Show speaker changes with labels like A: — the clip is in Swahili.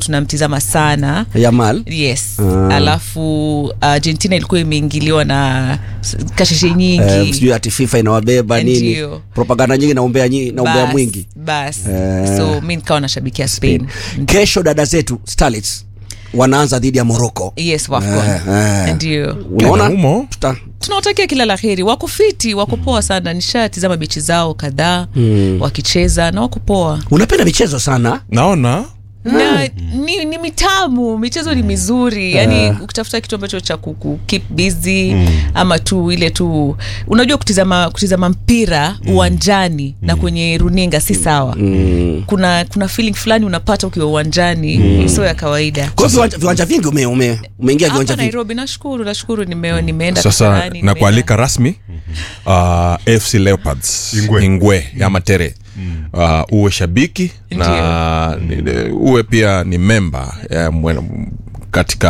A: tunamtizama sana
B: yamal
A: yes
B: Ah.
A: alafu argentina ilikuwa imeingiliwa na s- kasheshe
B: Eh,
A: nyingi
B: sijui ati fifa inawabeba nini
A: Ndio.
B: propaganda nyingi na umbea, nyi- na umbea
A: Bas,
B: mwingi
A: bas
B: Eh.
A: so mi nikawa nashabikia spain
B: kesho dada zetu starlets wanaanza dhidi ya morocco
A: yes wafcon
B: Eh, eh.
A: ndio
B: unaona
C: Humo.
B: Tuta-
A: tunawatakia kila la heri wako fiti wako poa sana nishatizama bichi zao kadhaa wakicheza na wako poa
B: unapenda michezo sana
C: naona
A: na ni, ni mitamu michezo ni mizuri yani ukitafuta kitu ambacho cha kuku keep busy ama tu ile tu unajua kutizama kutizama mpira uwanjani na kwenye runinga si sawa kuna kuna feeling fulani unapata ukiwa uwanjani sio ya kawaida
B: kwa hiyo viwanja, viwanja vingi ume, ume, umeingia viwanja
A: hapa
B: vingi
A: nairobi nashukuru nashukuru nime, nimeenda
C: sasa
A: Kasarani,
C: na
A: nimeenda-
C: kualika rasmi uh, afc leopards
D: Ingwe.
C: ingwe ya matere uh, uwe shabiki na ni- uwe pia ni memba eh, mwe- katika